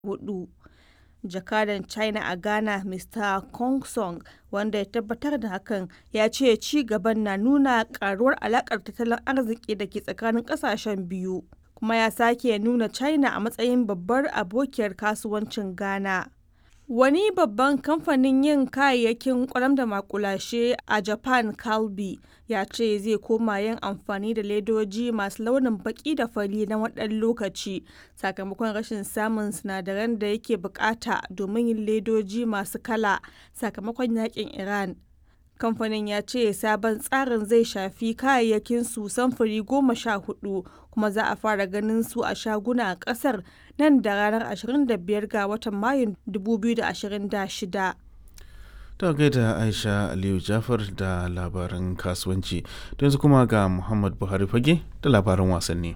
hudu. Jakadan China a Ghana Mr. Kong Song wanda ya tabbatar da hakan ya ce ci gaban na nuna karuwar alakar tattalin arziki da ke tsakanin kasashen biyu kuma ya sake nuna China a matsayin babbar abokiyar kasuwancin Ghana. Wani babban kamfanin yin kayayyakin kwalam da makulashe a Japan Calbee ya ce zai koma yin amfani da ledoji masu launin baki da fari na waɗannan lokaci sakamakon rashin samun sinadaran da yake bukata domin yin ledoji masu kala sakamakon yakin Iran. Kamfanin ya ce sabon tsarin zai shafi kayayyakin su samfuri goma sha hudu kuma za a fara ganin su a shaguna a kasar nan da ranar 25 ga watan Mayun 2026. ta gaida aisha aliyu jafar da labaran kasuwanci yanzu kuma ga muhammad buhari fage da labaran wasanni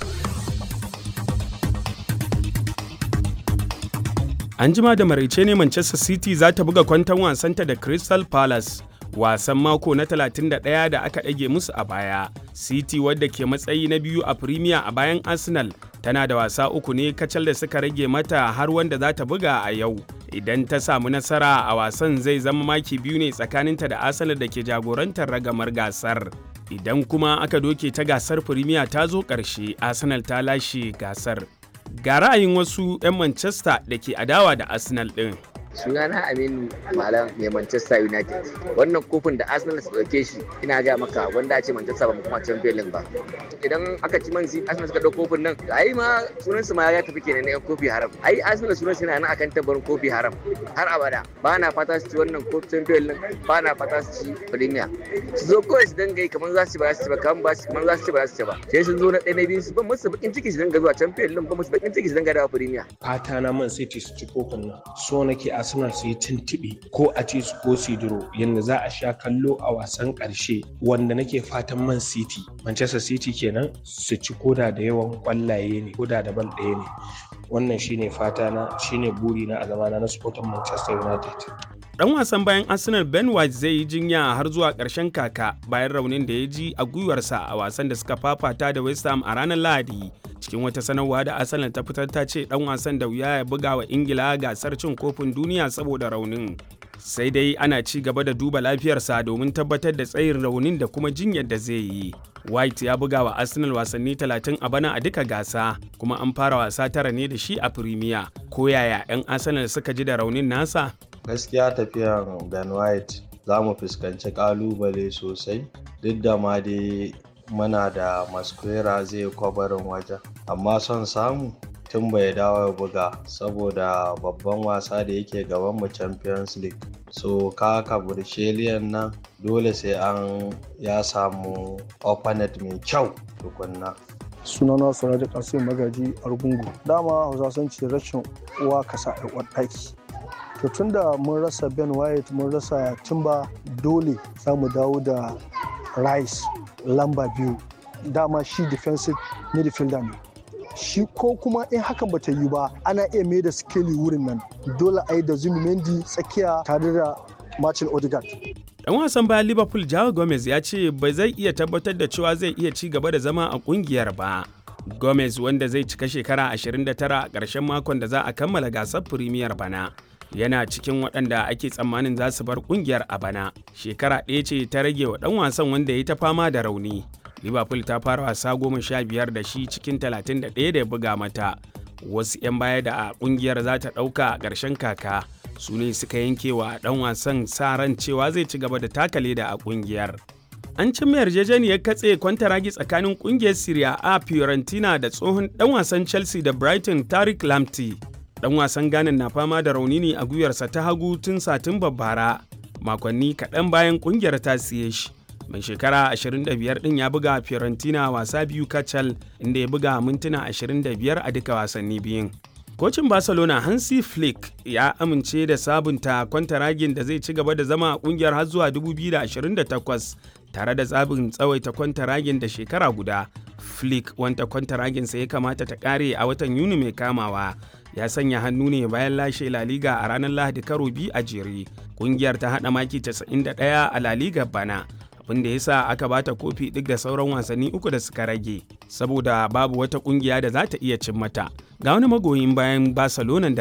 an jima da maraice ne manchester city za ta buga kwanton wasanta da crystal palace wasan mako na 31 da aka ɗage musu a baya city wadda ke matsayi na biyu a premier a bayan arsenal tana da wasa uku ne kacal da suka rage mata har wanda za ta buga a yau idan ta samu nasara a wasan zai zama maki biyu ne tsakaninta da arsenal da ke jagorantar ragamar gasar idan kuma aka doke ta gasar premier ta zo ƙarshe arsenal ta lashe gasar ga ra'ayin wasu 'yan manchester da ke adawa da arsenal ɗin sunana aminu malam mai manchester united wannan kofin da arsenal su dauke shi ina ga maka wanda a ce manchester ba mu kuma champion league ba idan aka ci man city arsenal suka dauko kofin nan ai ma sunan su ma ya tafi kenan na yan kofi haram ai arsenal sunan su yana nan akan tabarin kofi haram har abada ba na fata su ci wannan kofi champion league ba na fata su ci premier su zo kawai su dinga yi kamar za su ci ba za su ci ba kamar ba kamar za su ci ba za su ci ba sai sun zo na ɗaya na biyu su ban musu bakin ciki su dinga zuwa champion league ba musu bakin ciki su dinga dawo premier fata na man city su ci kofin nan so nake arsenal su yi tuntuɓe ko a ci su ko su duro yadda za a sha kallo a wasan ƙarshe wanda nake fatan man city manchester city kenan su ci koda da yawan kwallaye ne koda da ban ɗaya ne wannan shine fata na shine buri na a zamana na supporter manchester united Dan wasan bayan Arsenal Ben White zai yi jinya har zuwa ƙarshen kaka bayan raunin da ya ji a gwiwarsa a wasan da suka fafata da West Ham a ranar Lahadi. Cikin wata sanarwa da Arsenal ta fitar ta ce dan wasan da wuya ya buga wa Ingila gasar cin kofin duniya saboda raunin. Sai dai ana ci gaba da duba lafiyarsa domin tabbatar da tsayin raunin da kuma jinyar da zai yi. White ya buga wa Arsenal wasanni 30 a bana a duka gasa, kuma an fara wasa tara ne da shi a Premier. Ko yaya 'yan Arsenal suka ji da raunin nasa? gaskiya tafiyan ben white za mu fuskanci kalubale sosai duk da ma dai muna da masquera zai kwabarin wajen amma son samu tun bai dawo buga saboda babban wasa da yake gaban mu champions league so kaka bursheliyan nan dole sai an ya samu opponent mai kyau tukunna sunana sanadu kasim magaji argungu dama hausa sun ce rashin uwa kasa a ɗaki to tunda mun rasa ben white mun rasa timba dole za mu dawo da rice lamba biyu dama shi defensive midfielder ne shi ko kuma in hakan bata yi ba ana iya mai da skeli wurin nan dole a yi da zumimendi tsakiya tare da martin odegaard Dan wasan bayan Liverpool Joao Gomez ya ce ba zai iya tabbatar da cewa zai iya ci gaba da zama a kungiyar ba. Gomez wanda zai cika shekara 29 a ƙarshen makon da za a kammala gasar Premier bana. yana cikin waɗanda ake tsammanin za su bar ƙungiyar a bana shekara ɗaya ce ta rage wa ɗan wasan wanda ya ta fama da rauni liverpool ta fara wasa goma sha biyar da shi cikin talatin da ɗaya da ya buga mata wasu 'yan baya da a ƙungiyar za ta ɗauka a ƙarshen kaka su ne suka yanke wa ɗan wasan sa ran cewa zai ci gaba da taka leda a ƙungiyar an cimma yarjejeniyar katse kwantaragi tsakanin ƙungiyar Serie A Fiorentina da tsohon ɗan wasan Chelsea da Brighton Tariq Lamptey dan wasan Ghana na fama da rauni ne a gwiwarsa ta hagu tun satin bara makonni kaɗan bayan ƙungiyar ta siye shi mai shekara 25 ɗin ya buga Fiorentina wasa biyu kacal inda ya buga mintuna 25 a duka wasanni biyun kocin barcelona hansi flick ya amince da sabunta kwantaragin da zai ci gaba da zama a kungiyar har zuwa 2028 tare da zabin tsawaita kwantaragin da shekara guda flick wanta kwantaraginsa ya kamata ta kare a watan yuni mai kamawa ya sanya hannu ne bayan lashe La Liga a ranar Lahadi karo biyu a jere. Kungiyar ta haɗa maki 91 a La Liga bana abin da ya sa aka bata kofi duk da sauran wasanni uku da suka rage saboda babu wata kungiya da za ta iya cin mata ga wani magoyin bayan barcelona da